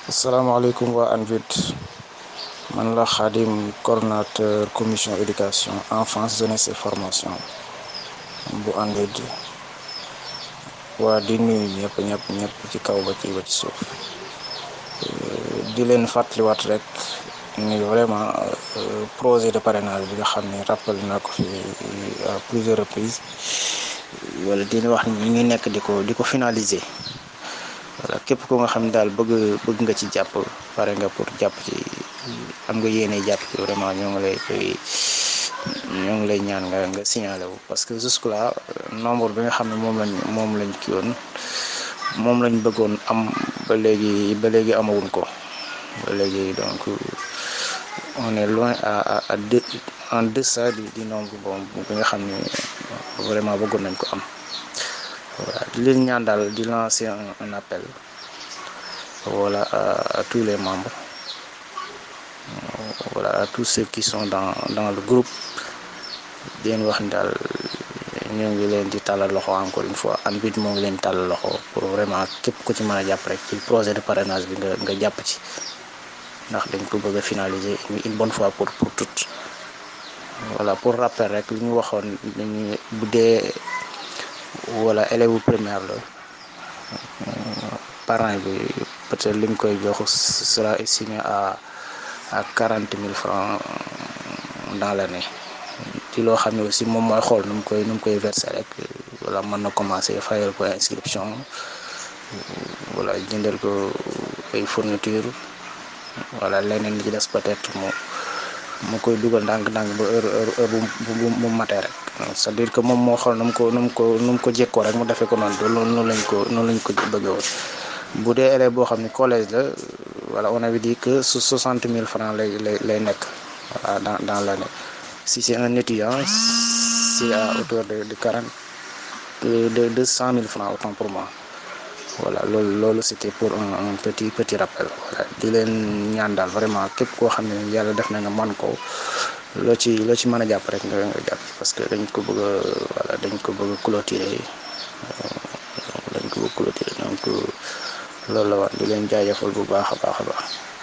asalaamaaleykum waa ANVID man la Khadim coordonnateur commission éducation enfance jeunesse et formation bu ANVID waa di nuyu ñëpp ñëpp ñëpp ci kaw ba ci ba ci suuf di leen fàttaliwaat rek ni vraiment projet de parrainage bi nga xam ne rappelé naa ko fi à plusieurs reprises wala dina wax ni ñu ngi nekk di ko di ko finaliser voilà képp ko nga xam ne daal bëgg bëgg nga ci jàpp pare nga pour jàpp ci am nga yéene jàpp ci vraiment ñoo ngi lay koy ñoo ngi lay ñaan nga nga signalé wu parce que jusque là nombre bi nga xam ne moom lañ moom lañ kii woon moom lañ bëggoon am ba léegi ba léegi amawuñ ko ba léegi donc on est loin à à deux en deçà du du nombre bon bi nga xam ne vraiment bëggoon nañ ko am voilà di leen ñaan daal di lancer un, un appel voilà à, à tous les membres voilà à tous ceux qui sont dans dans le groupe di leen wax ni daal ñoo ngi leen di tàllal loxo encore une fois ANVID moo ngi leen tàllal loxo pour vraiment képp ku ci mën a jàpp rek ci projet de parrainage bi nga nga jàpp ci ndax dañ ko bëgg a finaliser une bonne fois pour pour toutes voilà pour rappel rek li ñu waxoon dañuy bu dee wala élève primaire la parent bi peut-être li ñu koy jox sera estimé à à quarante mille francs dans l'année ci loo xam ne aussi moom mooy xool nu mu koy nu mu koy verser rek wala mën na commencer fayal ko inscription wala jëndal ko ay fourniture wala leneen li ci des peut-être mu mu koy dugal ndànk-ndànk ba heure heure heure bu bu mu matee rek c'est-à-dire que moom moo xool nu mu ko nu mu ko nu mu ko jékkoo rek mu defee ko noonu de loolu noonu lañ ko noonu lañ ko bëggee woon bu dee élève boo xam ne collège la voilà on avait dit que su soixante mille francs lay lay lay nekk voilà dans dans l'année si c'est un étudiant c'est à hauteur de de quarante de de cent mille francs autant pour moi voilà loolu loolu c'était pour un un petit petit rappel voilà di leen ñaan daal vraiment képp koo xam ne yàlla def na nga man ko loo ci loo ci mën a jàpp rek nga nga jàpp parce que dañ ko bëgg a voilà dañ ko bëgg a clôturer dañ ko bëgg a clôturer donc loolu la wax di leen jaajëfal bu baax a baax a baax